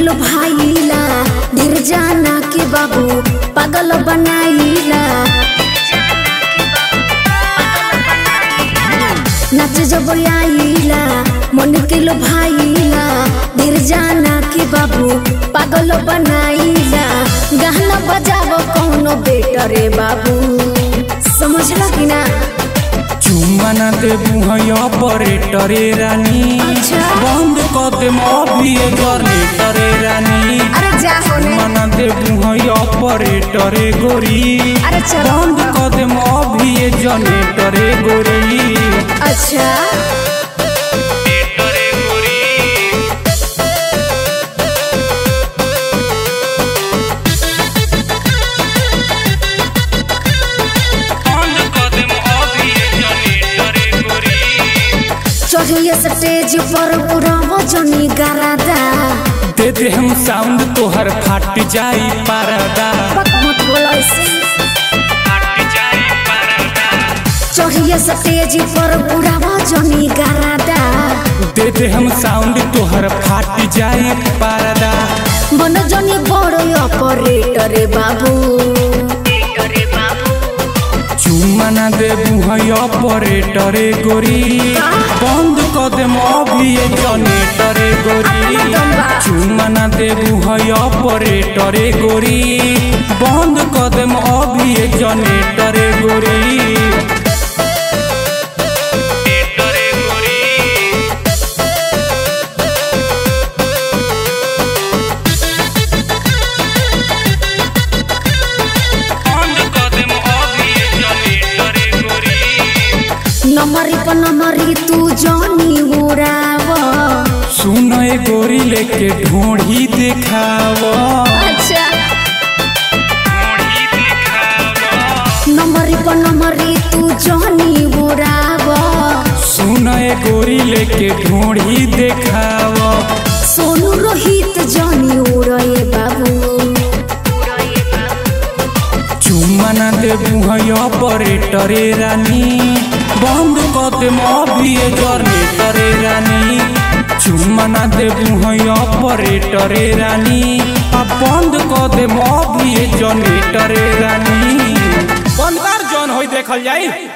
लो भाईला ढेर जाना के बाबू पागल बनाईला नाच जब आईला मन के लो भाईला ढेर जाना के बाबू पागल बनाईला गाना बजाव कौनो बेटरे बाबू समझला कि ना चुम्मा ना देबू है ऑपरेटरे रानी अच्छा। बंद कर दे अभी जनरेटरे रानी अरे जा होने चुम्मा ना देबू है ऑपरेटरे गोरी अरे चलो बंद कर दे अभी जनरेटरे गोरी अच्छा बंद कर दे अभी जनरेटरे गोरी चढ़िए स्टेज पर पूरा वजनी गरादा दे दे हम साउंड तोहर फाट जाई परदा पक मत बोलो ऐसे फाट जाई परदा चढ़िए स्टेज पर पूरा वजनी गरादा दे दे हम साउंड तोहर फाट जाई परदा मन जनी बड़ो ऑपरेटर बाबू चुम्मा ना देबू है ऑपरेटरे गोरी बंद कर दे अभी जनरेटरे गोरी चुम्मा ना देबू है ऑपरेटरे गोरी बंद कर दे अभी जनरेटरे गोरी नमरी पर नमरी तू जनी उड़ाव सुन ए गोरी लेके ढोढ़ी देखाव अच्छा नमरी पर नमरी तू जनी उड़ाव सुन ए गोरी लेके ढोढ़ी देखाव सोनू रोहित जनी उड़े बाबू चुम्मा ना देबू है ऑपरेटरे रानी बंद कर दे अभी जनरेटरे रानी चुम्मा ना देबू है ऑपरेटरे रानी आ बंद कर दे अभी जनरेटरे रानी बंद कर जौन होई देखल जाई